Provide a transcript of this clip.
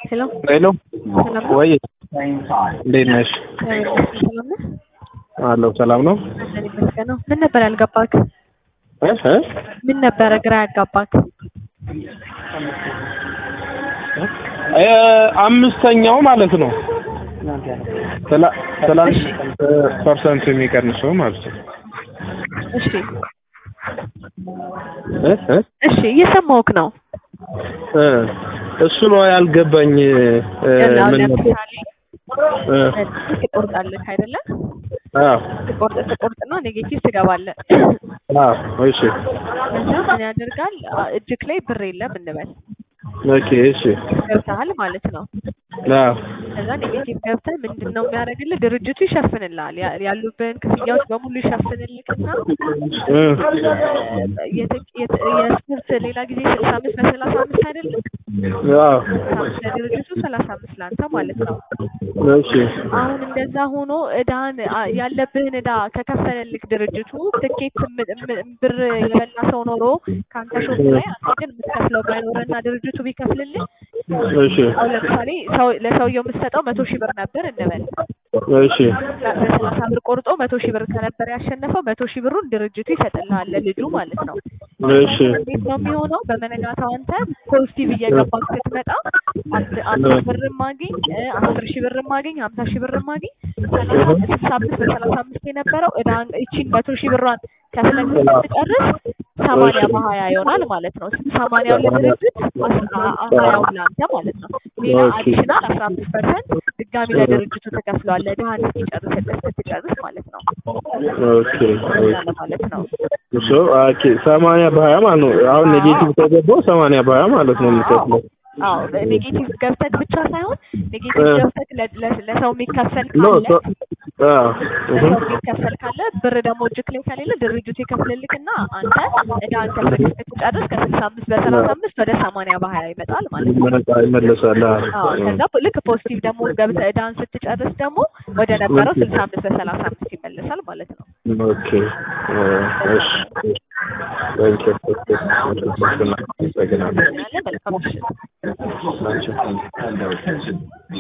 ሄሎ ሄሎ ሰላም ነው? ወይ እንዴት ነሽ? ሰላም ነህ? አለሁ ሰላም ነው። አለን ይመስገን ነው። ምን ነበር ያልገባክ? እ እ ምን ነበረ ግራ ያጋባክ? እ አምስተኛው ማለት ነው። ትላ- ትላንት ፐርሰንት የሚቀንሰው ማለት ነው። እሺ እ እ እሺ እየሰማሁህ ነው። እ እሱ ነው ያልገባኝ። እ ያው ምን ነበር? ለምሳሌ እ ትቆርጣለህ አይደለ? አዎ ትቆርጥ ትቆርጥና ኔጌቲቭ ትገባለህ። አዎ እሺ ከዛ ምን ያደርጋል? አ- እጅክ ላይ ብር የለም እንበል ኦኬ እሺ ገብተሃል ማለት ነው። አዎ ከዛ ኔጌቲቭ ገብተህ ምንድን ነው የሚያደርግልህ? ድርጅቱ ይሸፍንልሃል። ያ- ያሉብህን ክፍያዎች በሙሉ ይሸፍንልክና እ የት- የት- የስፖርት ሌላ ጊዜ ስልሳ አምስት በሰላሳ አምስት አይደለም አዎ አምስት ለድርጅቱ ሰላሳ አምስት ለአንተ ማለት ነው። እሺ አሁን እንደዛ ሆኖ እዳን አ- ያለብህን እዳ ከከፈለልክ ድርጅቱ ትኬት ም- ም- ብር የበላ ሰው ኖሮ ከአንተ ሾፍ ላይ አንተ ግን የምትከፍለው ባይኖርና ድርጅቱ ቢከፍልልህ እሺ አሁን ለምሳሌ ሰው ለሰውየው የምትሰጠው መቶ ሺህ ብር ነበር እንበል እሺ በሰላሳ ብር ቆርጦ መቶ ሺህ ብር ከነበር ያሸነፈው መቶ ሺህ ብሩን ድርጅቱ ይሰጥልሃል ለልጁ ማለት ነው። እሺ እንዴት ነው የሚሆነው? በመነጋታው አንተ ፖዚቲቭ እየገባክ ስትመጣ አንድ አንድ ብር ማግኝ አስር ሺህ ብር ማግኝ ሀምሳ ሺህ ብር ማግኝ ሰላሳ ስልሳ አምስት በሰላሳ አምስት የነበረው እዳ ይቺን መቶ ሺህ ብሯን ከፍለህ ስትጨርስ ሰማንያ በሀያ ይሆናል ማለት ነው። ሰማንያው ለድርጅት ሀያው ለአንተ ማለት ነው። ሌላ ኦኬ። አዲሽናል አስራ አምስት ፐርሰንት ድጋሚ ለድርጅቱ ትከፍለዋለህ ድሀን እስኪጨርስልህ ስትጨርስ ማለት ነው። ኦኬ እንደዛ ነው ማለት ነው። ሶ ኦኬ ሰማንያ በሀያ ማለት ነው። አሁን ኔጌቲቭ ከገባው ሰማንያ በሀያ ማለት ነው የሚከፍለው። አዎ ኔጌቲቭ ገብተህ ብቻ ሳይሆን ኔጌቲቭ እ። ገብተህ ለ- ለ- ለሰው የሚከፈል ኖ ካለ ሶ አዎ እህ ለሰው የሚከፈል ካለ ብር ደግሞ እጅክ ላይ ከሌለ ድርጅቱ ይከፍልልክና አንተ እዳን ከፍለህ ስትጨርስ ከስልሳ አምስት በሰላሳ አምስት ወደ ሰማንያ በሀያ ይመጣል ማለት ነው። ይመጣ- ይመለሳል። አዎ። አዎ ከዛ ልክ ፖዚቲቭ ደግሞ ገብተህ እዳን ስትጨርስ ደግሞ ወደ ነበረው ስልሳ አምስት በሰላሳ አምስት ይመለሳል ማለት ነው። ኦኬ እ እሺ ታንክ ዩ አመሰግናለሁ። ያለ መልካም ምሽት። Thank you.